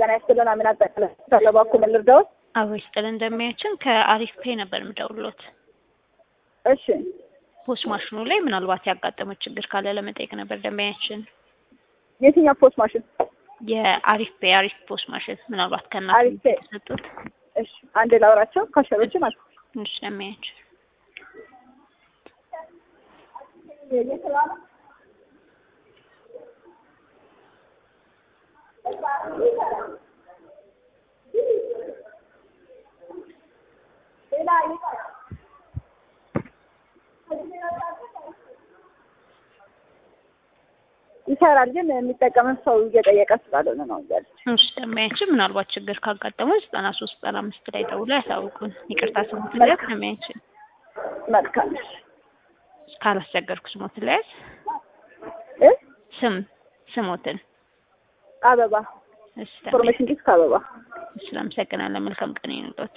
ጤና ይስጥልን። አሚን አጠቃላይ በኩል ልርዳዎት? አዎ ይስጥልን። እንደሚያችን ከአሪፍ ፔ ነበር የምደውልዎት። እሺ ፖስ ማሽኑ ላይ ምናልባት ያጋጠመው ችግር ካለ ለመጠየቅ ነበር። ደንበኛችን የትኛው ፖስት ማሽን? የአሪፍ ፔ አሪፍ ፖስ ማሽን ምናልባት ከእናንተ አሪፍ ፔ። የተሰጡት እሺ አንዴ ላውራቸው ካሸሮች ማለት ነው። ትንሽ ደንበኛችን ይሰራል ግን የሚጠቀምን ሰው እየጠየቀ ስላልሆነ ነው እያለች ትንሽ ደንበኛችን ምናልባት ችግር ካጋጠመው ዘጠና ሶስት ዘጠና አምስት ላይ ደውለው ያሳውቁን። ይቅርታ ስሞት ለያዝ ደንበኛችን መልካም እሺ ካላስቸገርኩ ስሞት ለያዝ እ ስም ስሞትን አበባ እሺ ደንበኛ ኢንፎርሜሽን ዲስክ አበባ ስለአመሰግናለን። መልካም ቀን ይኑሮት።